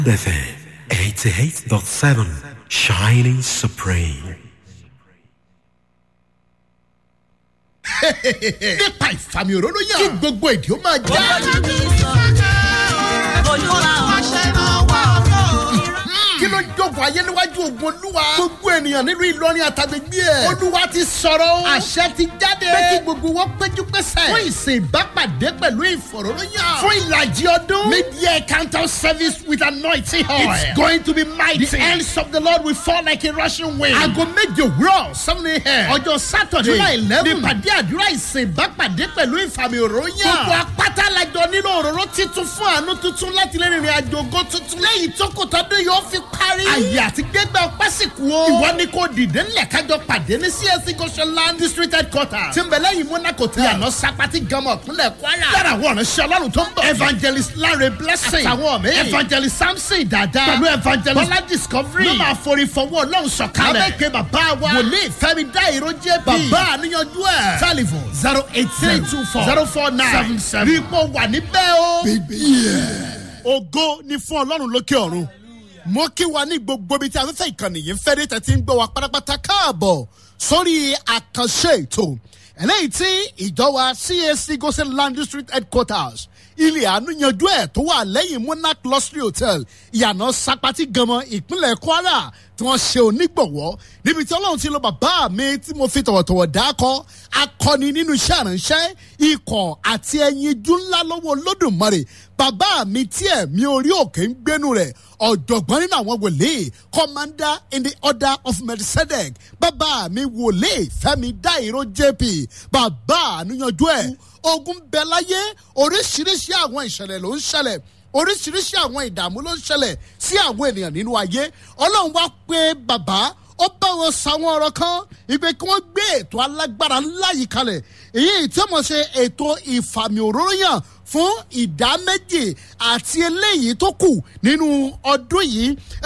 FM 88.7 Shining Supreme. nípa ìfàmì òróró yàn kí gbogbo èdè ó máa já. kí ló jókòó ayé níwájú ogun olúwa. gbogbo ènìyàn nílùú ìlọrin àtàgbègbè ẹ̀. olúwa ti sọ̀rọ̀ o. àṣẹ ti jáde. pé kí gbogbo wọn péjú pésẹ̀. fún ìsìn ìbápàdé pẹ̀lú ìfọ̀rọ̀lóyàn. fún ìlàjì ọdún. mid-year counter service with anointing oil. it's going to be mighty. the hands of the lord will fall like a rushing wind. aago méje òwúrọ̀ seven a.m. ọjọ́ sátọ̀dé july eleven. nípàdé àdúrà ìsìn ìbápàdé pẹ̀lú ìfàmì òróyàn. gbogbo apáta lajọ nínú òróró titun fún àánú tuntun láti lè rìnrìn àjò ògo tuntun. lẹ́yìn tó kò tọ́dún yóò fi parí. àyè àti gbẹgbẹ ọpẹ́ sì kú o. ìwọ ni kò dìde ńlẹ̀ kájọ pàdé ní csc goshenland district headquarters. tí ń bẹ lẹ́yìn monaco tẹ̀. yànnà sapati gama ìpínlẹ̀ kwara. lára àwọn ọ̀nà ṣe ọlọ́run tó ń bọ̀. evangelist lanre blessing. àtàwọn mi. evangelist samson dada. pẹ̀lú evangelist bọ́lá discovery. ló máa forí fọwọ́ ọlọ́run sọ̀kalẹ̀. abẹ́kẹ́ bàbá wa. wòlíì fẹ́mi dá ìró jẹ́ bí. bàbá àníyànjú ẹ̀. telephone zero eight three two four zero four nine seven seven. bí ipò wà níbẹ̀ o. ògo ni fún ọlọ́run lókè ọ̀run mo kí wa ní gbogbo ibi tí afẹ́fẹ́ ìkànnì yìí ń fẹ́ dé tẹ̀sí ń gbọ́ wa pátápátá káàbọ̀ sórí àkànṣe ètò eléyìí tí ìjọba cac gosen land district headquarters ilé àánú yanjú ẹ̀ tó wà lẹ́yìn monarch luxury hotel ìyànà sapati ganmọ ìpínlẹ̀ kwara tí wọ́n ṣe onígbọ̀wọ́ níbi tí ọlọ́run ti lo bàbá mi tí mo fi tọ̀wọ̀tọ̀wọ̀ dákọ́ akọni nínú iṣẹ́ àránṣẹ́ ikọ̀ àti ẹyinjú ńlá lọ́wọ́ olódùmarè bàbá mi tí ẹ̀mí orí òkè ń gbénu rẹ̀ ọ̀jọ̀gbọ́n nínú àwọn wòlíì commander in the order of melchizedek bàbá mi wòlíì fẹ́mi dáìró jp bàbá àníyànjú ẹ̀ ogun bẹ láyé oríṣiríṣi àwọn ìṣẹ̀lẹ̀ ló ń ṣẹlẹ̀ oríṣiríṣi àwọn ìdààmú ló ń ṣẹlẹ̀ sí àwọn ènìyàn nínú ayé ọlọ́run wá pé bàbá ó bá wọn sàwọn ọ̀rọ̀ kan ìgbé kí wọ́n gbé ètò alágbára ńlá yìí kalẹ̀ èyí tí wọ́n ṣe ètò ìfàmì òróró yàn fún ìdá méjì àti eléyìí tó kù nínú ọdún yìí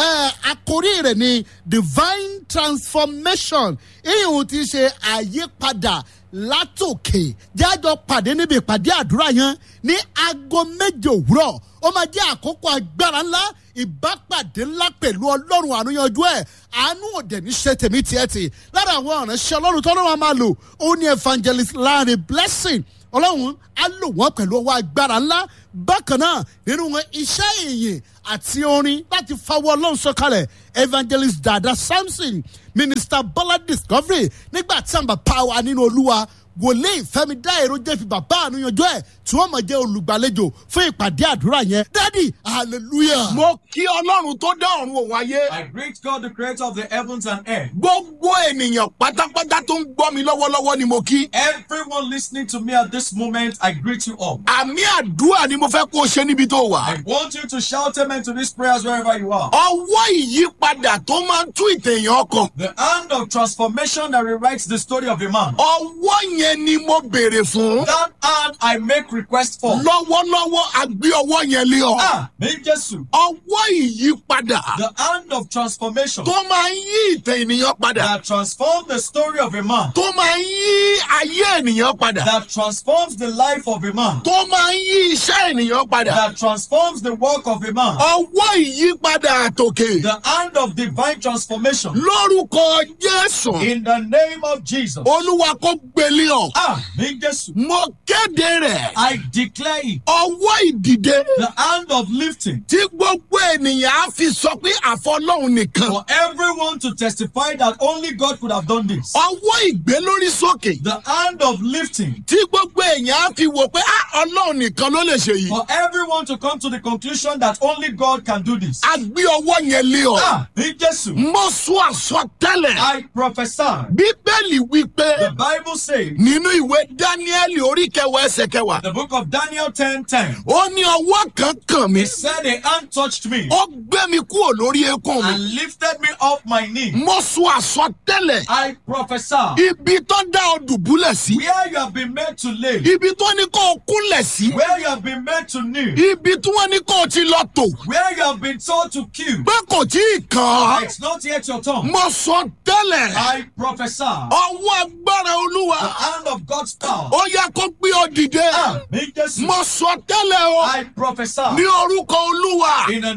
àkórí rẹ̀ ni divine transformation ìhùn ti ṣe àyípadà látòkè jájọ pàdé níbi ìpàdé àdúrà yẹn ní aago méje òwúrọ̀ ó máa jẹ́ àkókò agbára ńlá ìbápàdé ńlá pẹ̀lú ọlọ́run àánúyanjú ẹ̀ àánú òde ní ṣe tèmi tiẹ̀ tì lára àwọn ọ̀rẹ́ṣẹ́ ọlọ́run tó lọ́wọ́ máa lò ó ní evangelist láàrin blessing ọlọ́run á lò wọ́n pẹ̀lú ọwọ́ agbára ńlá bákan náà nínú wọn iṣẹ́ ìyìn àti orin láti fawọ́ ọlọ́run sọ̀kalẹ̀ evangelist dada samson minister bọ́lá discovery nígbà tí àwọn bàbá wa nínú olúwa wòlíì fẹmi dá èrò jẹ fi bàbá àníyànjọ ẹ tí wọn mọ jẹ olùgbàlejò fún ìpàdé àdúrà yẹn dádì hallelujah. mo kí ọlọ́run tó dá ọ̀run òun ayé. I greet God, the creator of the heavens and earth. gbogbo ènìyàn pátápátá tó ń gbọ́ mi lọ́wọ́lọ́wọ́ ni mo kí. Everyone listening to me at this moment, I greet you all. àmì àdúrà ni mo fẹ́ kó o ṣe níbi tó wà. I want you to shout amen to these prayers wherever you are. ọwọ́ ìyípadà tó máa ń tú ìtẹ̀yàn ọkàn. The hand of transformation that rewrites the story of a man. ọwọ́ yẹn ni mo béèrè fún. That hand I make request for. lọ́wọ́lọ́wọ́ a gbé ọwọ́ yẹn lé ọ. Ah, me Jesus. ọwọ́ ìyípadà The hand of transformation tó máa ń yí ìtẹ̀ ènìyàn padà. that transforms the story of a man. tó máa ń yí ayé ènìyàn padà. That transforms the life of a man. tó máa ń yí iṣẹ́ ènìyàn padà. That transforms the work of a man. ọwọ́ ìyípadà àtòkè. The hand of divine transformation. lórúkọ jésù. In the name of Jesus. olúwa kò gbélé ọ. Ah, me Jesus. mo kéde rẹ̀. I declare it. ọwọ́ ìdìde. The hand of lifting tí gbogbo ènìyàn á fi sọ pé àfọlọ́hún nìkan. for everyone to testify that only God could have done this. ọwọ́ ìgbé lórí sókè. The hand of lifting tí gbogbo èèyàn á fi wò pé "Ah, ọlọ́run nìkan ló lè ṣe yìí. for everyone to come to the conclusion that only God can do this. a gbé ọwọ́ yẹn lé ọ. Ah, in Jesus, mo sọ àsọtẹ́lẹ̀. I prophesy. bíbélì wípé The Bible says, nínú ìwé dáníẹ́lì orí kẹwàá ẹsẹ̀ kẹwàá. the book of Daniel 10 10, ó ní ọwọ́ kan kàn mí. he said, A hand touched me ó gbé mi kúrò lórí eékún mi. and lifted me off my knee. mo sọ àsọtẹ́lẹ̀. I prophesy. ibi tó dá ọ dùbúlẹ̀ sí. Where you have been made to live, ibi tó ní kó o kúnlẹ̀ sí. where you have been made to kneel, ibi tí wọ́n ní kó o ti lọ tò. where you have been told to kill, pé kò tí ì kàn án. it's not yet your tongue. mo sọ tẹ́lẹ̀. I prophesy. ọwọ́ agbára olúwa. The hand of God's power. ó yẹ kó gbé ọ dìde. Ah, me Jesus. mo sọ tẹ́lẹ̀ o. I prophesy ní orúkọ olúwa. in the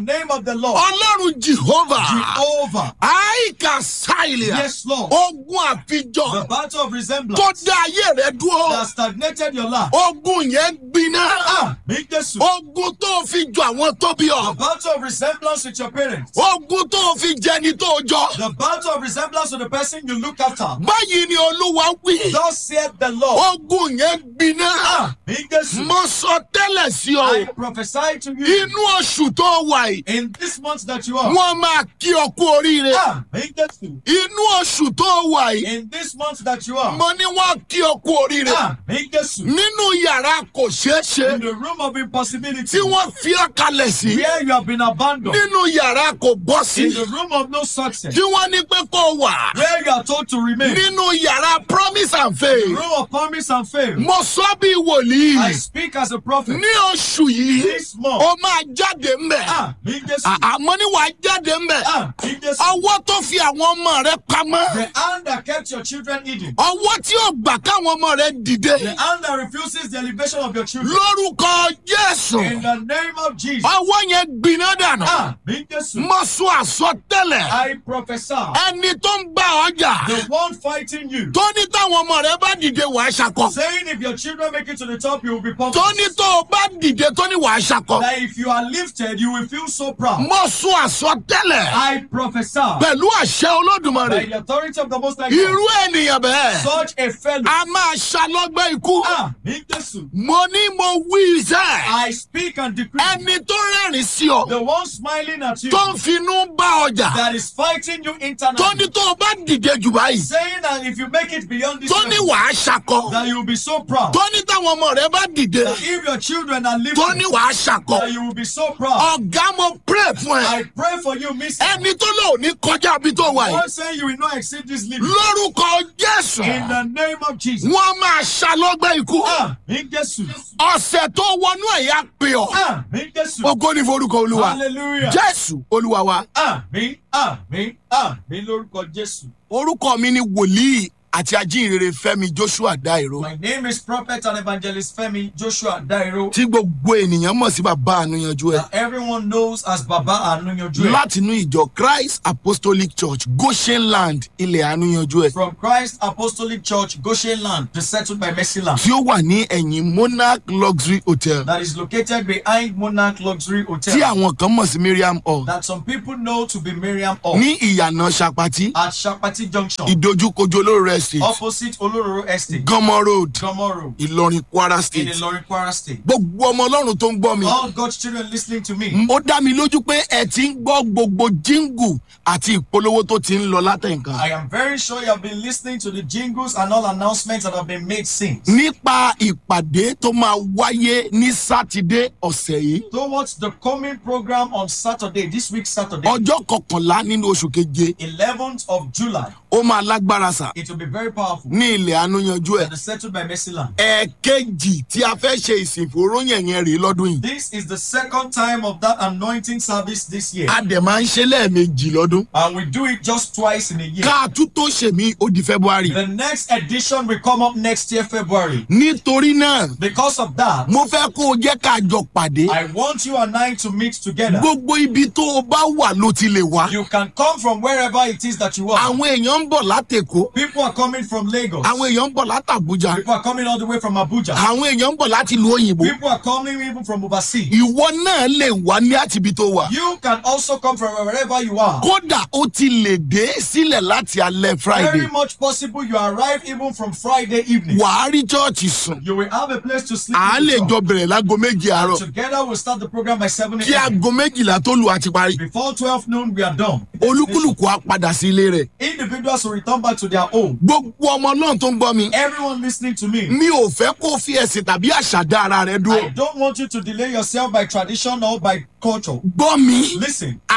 name of the Lord, ọlọ́run jehovah Jehovah. àìkà sáìlìà Yes, Lord. ogun àfijọ The battle of tó resemblance dá ayé rẹ dúró that stagnated your life. ogun yẹn gbiná Ah, me Jesus. ogun tó fi jọ àwọn tó bí The ọ battle of resemblance with your parents. ogun tó fi jẹni tó jọ The battle of resemblance with the person you look after. báyìí ni olúwa wí Thus saith the Lord. ogun yẹn gbiná Ah, me Jesus. mo sọ tẹ́lẹ̀ sí I ọ prophesy to you inú oṣù tó wà yìí in this month that you are. wọ́n máa kí ọ kú oríire Ah, me Jesus. inú oṣù tó wà yìí In this month that you are. mo ní wọ́n kí ọ kú oríire Ah, me Jesus. nínú yàrá kò ṣeé ṣe In the room of impossibility. tí wọ́n fi ọ́ kalẹ̀ sí Where you have been abandoned. nínú yàrá kò bọ́ sí In the room of no success. tí wọ́n ní pé kó wà Where you are told to remain. nínú yàrá promise and The faith room of promise and fail. mo sọ bí wòlíì I speak as a prophet. ní oṣù yìí This month. ó máa jáde mbẹ Ah, me Jesus. àmọ́ ní wàá jáde mbẹ Ah, me Jesus. ọwọ́ tó fi àwọn ọmọ rẹ pamọ́ The hand that kept your children hidden. ọwọ́ tí ò gbà káwọn ọmọ rẹ dìde The hand that refuses the elevation of your children. lórúkọ jésù In the name of Jesus. ọwọ́ yẹn gbiná dànù Ah, me Jesus. mo sọ àsọtẹ́lẹ̀ I prophesy. ẹni tó ń bá ọjà The one fighting you. tó ní táwọn ọmọ rẹ bá dìde wàá ṣakọ Saying if your children make it to the top, you will be tó pumped. ní tó o bá dìde tó ní wàá ṣakọ That if you are lifted, you will feel so proud. mo sọ àsọtẹ́lẹ̀ I prophesy. pẹ̀lú àṣẹ olódùmarè By the authority of the Most High God. irú ènìyàn bẹ́ẹ̀ Such a fellow. a máa ṣalọ́gbẹ́ ikú Ah, me Jesus. mo ní mo wí iṣẹ́ I speak and decree. ẹni tó rẹ́rìn sí ọ The one smiling at you. tó ń finú bá ọjà That is fighting you tó internally. ní tó o bá dìde jù báyìí Saying that if you make it beyond this tó ní level, wàá ṣakọ that you will be so proud. tó ní táwọn ọmọ rẹ bá dìde That if your children are living, tó ní wàá ṣakọ that you will be so proud. ọ̀gá mo pray fún ẹ I pray for you, Miss. ẹni tó lò ní kọjá bí tó wà yìí One saying you will not exceed this limit. lórúkọ jésù In the name of Jesus. wọn máa ṣalọ́gbẹ́ ikú Ah, in Jesus. ọ̀sẹ̀ tó wọnú ẹ̀yà pè ọ́ Ah, in Jesus. ògo ní forúkọ olúwa Hallelujah. jésù olúwa wa Àmín, àmín, àmín lórúkọ Jésù. orúkọ mi ni wòlíì àti ajínrere fẹmi joshua dairo My name is Prophet and Evangelist Femi Joshua Dairo. tí gbogbo ènìyàn mọ̀ sí bàbá ànúyanjú ẹ That everyone knows as Baba Anuyanju. látinú ìjọ christ apostolic church goshen land ilẹ̀ ànúyanjú ẹ From Christ Apostolic Church, Goshen Land, settled by Mercy Land. tí ó wà ní ẹ̀yìn monarch luxury hotel That is located behind Monarch Luxury tí Hotel. àwọn kan mọ̀ sí miriam hall That some people know to be Miriam Hall. ní ìyànà sapati At Shapati Junction. ìdojúkojú olóore estate Opposite Olororo Estate. gọmọ road Gomoro. ìlọrin kwara In state Ilorin Kwara State. gbogbo ọmọ ọlọ́run tó ń gbọ́ mi All God's children listening to me. ó dá mi lójú pé ẹ ti ń gbọ́ gbogbo jíngù àti ìpolówó tó ti ń lọ látẹ̀ǹkan I am very sure you have been listening to the jingles and all announcements that have been made since. nípa ìpàdé tó máa wáyé ní sátidé ọ̀sẹ̀ yìí Towards the coming program on Saturday, this week Saturday, ọjọ́ kọkànlá nínú oṣù keje 11th of July, ó máa lágbára sà it will be very powerful. ní ilẹ̀ ànúyanjú ẹ̀ And it's settled by Mercy Land. ẹ̀ẹ̀kejì tí a fẹ́ ṣe ìsìnfòróyìn yẹn rèé lọ́dún yìí This is the second time of that anointing service this year. a dẹ̀ máa ń ṣe lẹ́ẹ̀mejì lọ́dún And we do it just twice in a year. ká a tún tó ṣèmí ó di february The next edition will come up next year, February. nítorí náà Because of that, mo fẹ́ kó o jẹ́ ká jọ pàdé I want you and I to meet together. gbogbo ibi tó o bá wà ló ti lè wá You can come from wherever it is that you are. àwọn èèyàn ń bọ̀ látẹ̀kọ́ People are coming from Lagos. àwọn èèyàn ń bọ̀ látàbújá People are coming all the way from Abuja. àwọn èèyàn ń bọ̀ láti ìlú òyìnbó People are coming even from overseas. ìwọ náà lè wá ní àtibí tó wà You can also come from wherever you are. kódà ó ti lè dé sílẹ̀ láti alẹ́ friday Very much possible you arrive even from Friday evening. wàá rí chọ́ọ̀chì sùn You will have a place to sleep. à á in lè the jọ church. bẹ̀rẹ̀ láago méjì àárọ̀ Together we'll start the program by 7 kí a.m. aago méjìlá tó lù àti parí Before 12 noon, we are done. olúkúlùkù á padà sí ilé rẹ̀ Individuals will return back to their home. gbogbo ọmọ náà tó ń gbọ́ mi Everyone listening to me, mi ò fẹ́ kó fi ẹ̀sìn tàbí àṣà dá ara rẹ dúró I don't want you to delay yourself by tradition or by culture. gbọ́ mi Listen,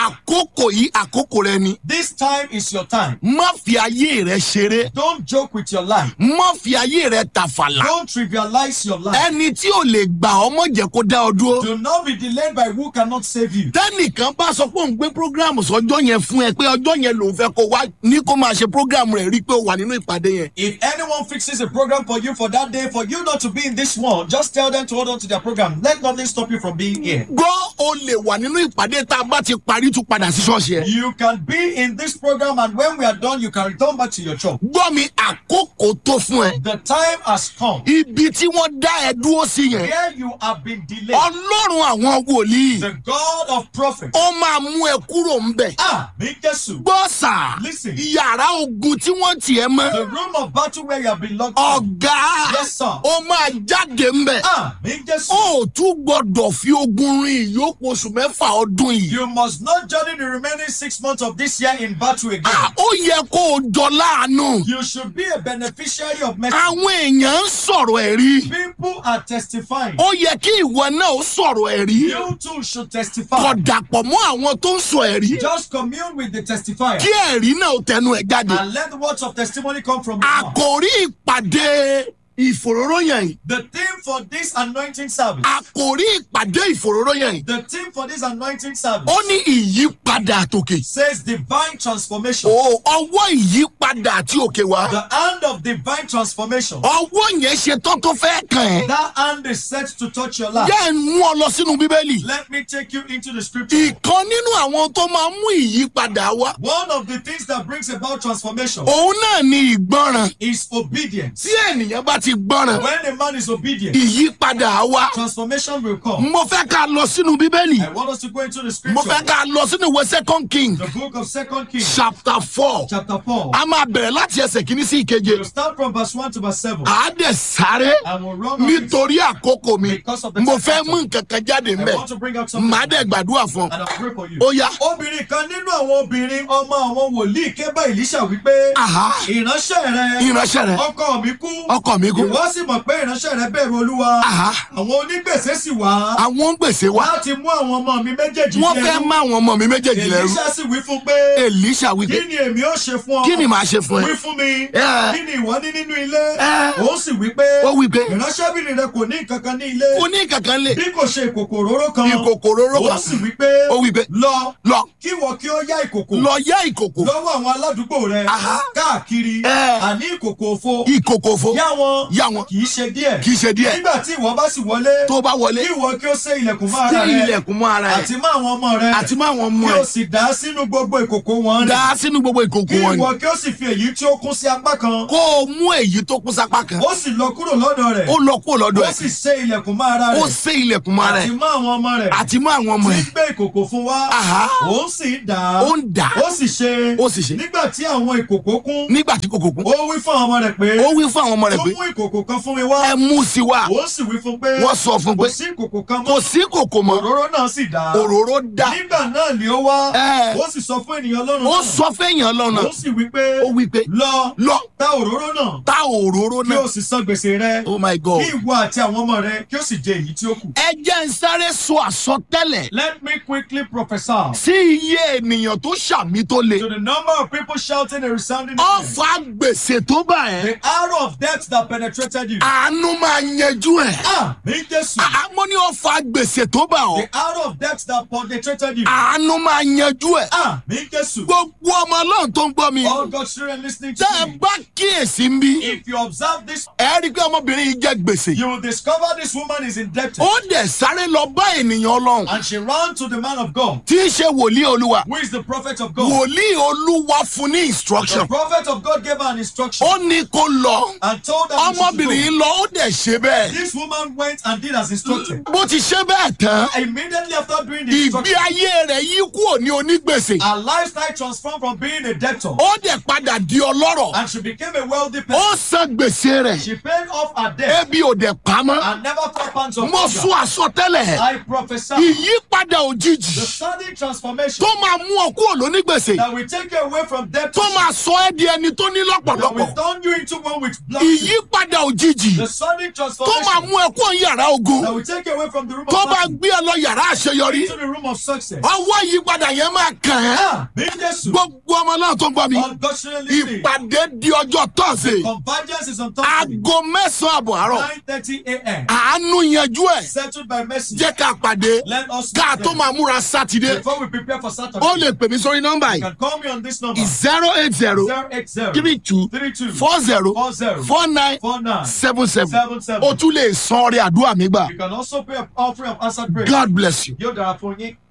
àkókò yìí àkókò rẹ ni This time is your time. má fi ayé rẹ ṣeré Don't joke with your life. má fi ayé rẹ tàfàlà Don't trivialize your life. ẹni tí ò lè gbà ọmọ jẹ kó dá ọ dúró Do not be delayed by who cannot save you. tẹnìkan bá sọ pé òun gbé programu sọjọ́ yẹn fún ẹ pé ọjọ́ yẹn lòun fẹ́ kó wá ní kó máa ṣe programu rẹ̀ rí i pé ó wà nínú ìpàdé yẹn If anyone fixes a program for you for that day, for you not to be in this one, just tell them to hold on to their program. Let nothing stop you from being here. gbọ́ o lè wà nínú ìpàdé tá a bá ti parí tún padà sí ṣọ́ọ̀ṣì ẹ̀ You can be in this program, and when we are done, you can return back to your church. gbọ́ mi àkókò tó fún ẹ The time has come ibi tí wọ́n dá ẹ dúró sí yẹn where you have been delayed. ọlọ́run àwọn wòlíì The God of prophets. ó máa mú ẹ kúrò ńbẹ̀ Ah, me Jesus. gbọ́ sà Listen. yàrá ogun tí wọ́n tiẹ̀ mọ́ The room of battle where you have been locked. in. ọ̀gá Yes, sir. ó máa jáde ńbẹ̀ Ah, me Jesus. ó tún gbọ́dọ̀ fi ogun rin ìyókù oṣù mẹ́fà ọdún yìí You must not journey the remaining six months of this year in battle again. Ah, ó yẹ kó o jọ láàánú You should be a beneficiary of mercy. àwọn èèyàn ń sọ̀rọ̀ ẹ̀rí People are testifying. ó yẹ kí ìwọ náà ó sọ̀rọ̀ ẹ̀rí You too should testify. kọ̀ dàpọ̀ mọ́ àwọn tó ń sọ ẹ̀rí Just commune with the testifier kí ẹ̀rí náà ó tẹnu ẹ̀ jáde and let the words of testimony come from your mouth. àkòrí ìpàdé ìfòróróyàn yìí The theme for this anointing service, àkòrí ìpàdé ìfòróróyàn yìí the theme for this anointing service ó ní ìyípadà àtòkè says divine transformation. o ọwọ́ ìyípadà àti òkè wá The hand of divine transformation. ọwọ́ yẹn ṣe tán tó fẹ́ kàn ẹ́ That hand is set to touch your life. yẹ́ ẹ̀ ń mú ọ lọ sínú bíbélì Let me take you into the scripture. ìkan nínú àwọn tó máa ń mú ìyípadà wá One of the things that brings about transformation òun náà ni ìgbọràn is obedience. tí ènìyàn bá ti gbọràn When a man is obedient, ìyípadà á wá transformation will come. mo fẹ́ ká lọ sínú bíbélì I want us to go into the mo scripture. fẹ́ ká lọ sínú ìwé second king The book of Second Kings, chapter four chapter 4. a máa bẹ̀rẹ̀ láti ẹsẹ̀ kìíní sí ìkeje We'll start from verse 1 to verse 7. à á dẹ̀ sáré And we'll run on it. nítorí àkókò mi Because of the mo time fẹ́ factor. mú nǹkan kan jáde I ńbẹ̀ want to bring out something. màá dẹ̀ gbàdúrà fún ọ And I'll pray for you. ó yá Obìnrin kan nínú àwọn obìnrin ọmọ àwọn wòlíì ké bá Èlíṣà wípé Àhá. ìránṣẹ́ rẹ ìránṣẹ́ rẹ ọkọ mi kú ọkọ mi kú ìwọ sì mọ̀ pé ìránṣẹ́ rẹ bẹ̀rù olúwa Àhá. àwọn onígbèsè sì wá àwọn ń gbèsè wá láti mú àwọn ọmọ mi méjèèjì wọ́n ní fẹ́ ẹrú. má àwọn ọmọ mi méjèèjì lẹ́rú Èlíṣà sì wí fún pé Èlíṣà wípé kí ni èmi ó ṣe fún ọ kí ni màá ṣe fún wí ẹ fún mi Ẹ. kí ni ìwọ ní nínú ilé Ẹ. ó sì wí pé ó wípé ìránṣẹ́bìnrin rẹ kò ní nǹkan kan ní ilé kò ní kankan lè bí kò ṣe ìkòkò òróró kan ìkòkò róró ó kan sì wí pé ó wípé lọ lọ kí wọ́n kí ó yá ìkòkò lọ yá ìkòkò lọ́wọ́ àwọn aládùúgbò rẹ Àhá. káàkiri Ẹ. àní ìkòkò òfo ìkòkò fo yá wọn yá wọn kì í ṣe díẹ̀ kì í ṣe díẹ̀ nígbà tí ìwọ bá sì wọlé tó bá wọlé kí ìwọ kí ó sé ilẹ̀kùn mọ́ ara tí rẹ ilẹ̀kùn mọ́ ara ẹ̀ àti mọ́ àwọn ọmọ rẹ àti mọ́ àwọn ọmọ kí ẹ̀ o sì dá sínú gbogbo ìkòkò wọn dá rẹ sínú gbogbo ìkòkò kí wọn ni ìwọ kí ó sì fi èyí tí ó kún sí apá kan kó o mú èyí tó kún sápá kan ó sì lọ kúrò lọ́dọ̀ rẹ̀ ó lọ kó lọ́dọ̀ ó ẹ̀ sì sé ilẹ̀kùn mọ́ ara ó rẹ̀ sé ilẹ̀kùn mọ́ ara àti ẹ̀ mọ́ àwọn ọmọ rẹ̀ àti mọ́ àwọn ọmọ tí ẹ̀ ń gbé ìkòkò fún wa Àhá. ó sì dà á ó ń dà á ó sì ṣe Ó sì ṣe. nígbà tí àwọn ìkòkò kún nígbà tí kòkò kún ó wí fún àwọn ọmọ rẹ̀ pé ó wí fún àwọn ọmọ rẹ̀ tó pé mú ìkòkò kan fún mi wá ẹ mú sí wa ó sì wí fún pé wọ́n sọ fún kò pé sí ìkòkò kan kò mọ́ sí kòkò mọ́ òróró náà sì dà á òróró dá nígbà náà ni ó wá Ẹ. ó sì sọ fún ènìyàn lọ́rùn ó náà sọ fẹ́yàn lọ́nà ó sì wí pé ó wí pé lọ lọ ta òróró náà ta òróró kí náà o sì san gbèsè rẹ oh my god kí ìwọ àti àwọn ọmọ rẹ kí o sì jẹ èyí tí ó kù. ẹ jẹ́ ń sáré sọ àsọtẹ́lẹ̀ Let me quickly prophesy sí iye ènìyàn tó ṣàmì tó le to the number of people shouting a resounding amen. ọ̀fà gbèsè tó bá ẹ̀ The arrow of death that penetrated you. àánú máa yanjú ẹ̀ Ah, mi Jésù. àmọ́ ní ọ̀fà gbèsè tó bá ọ̀ The arrow of death that penetrated you. àánú máa yanjú ẹ̀ Ah, mi Jésù. gbogbo ọmọ ọlọ́run tó ń gbọ́ mi All God's children listening to tẹ́ ẹ me. bá kíyèsí ń bí If you observe this, ẹ rí i pé ọmọbìnrin yìí jẹ gbèsè you will discover this woman is indebted. ó dẹ̀ sáré lọ bá ènìyàn ọlọ́run And she ran to the man of God, tí í ṣe wòlíì olúwa who is the prophet of God. wòlíì olúwa fún ní The instruction prophet of God gave her an instruction ó ní kó lọ and told her she should ọmọbìnrin go. yìí lọ ó dẹ̀ ṣe bẹ́ẹ̀ This woman went and did as instructed. bó ti ṣe bẹ́ẹ̀ tán Immediately after doing the ìgbé instruction, ayé rẹ̀ yí kúrò ní onígbèsè her lifestyle transformed from being a debtor ó dẹ̀ padà di ọlọ́rọ̀ and she became a wealthy person. ó san gbèsè rẹ̀ She paid off her debt ebi ò dẹ̀ pamọ́ and never felt pangs of mo hunger. sún àsọtẹ́lẹ̀ I prophesy ìyípadà òjijì the sudden transformation tó máa mú ọ kúrò lónígbèsè that will take you away from debt tó máa sọ ẹ́ di ẹni tó ní that lọ́pọ̀lọpọ̀ will turn you into one with blood. ìyípadà òjijì The sudden tó máa transformation mú ẹ kúrò yàrá ogun that will take you away from the room tó of bá suffering gbé ẹ lọ yàrá àṣeyọrí into the room of success. ọwọ́ ìyípadà yẹn máa kàn ẹ́ Ah, bí Jésù. gbogbo ọmọ náà tó ń gbọ́ mi Unfortunately, ìpàdé di ọjọ́ tọ́sí convergence is on top of it. aago mẹ́sàn-án àbọ̀ àárọ̀ 9:30 a.m. àánú yanjú ẹ̀ Settled by mercy. jẹ́ ká pàdé Let us ká meet tó them. máa múra sátidé Before we prepare for Saturday, ó lè pè mí sórí nọ́mbà you yìí can call me on this number. zero eight zero 080 three two 32 four zero 40 four nine 49 seven seven 77. o tún lè san ọrẹ àdúrà mi gbà You can also pay an offering of answered prayer. God bless you. Yóò dára fún yín.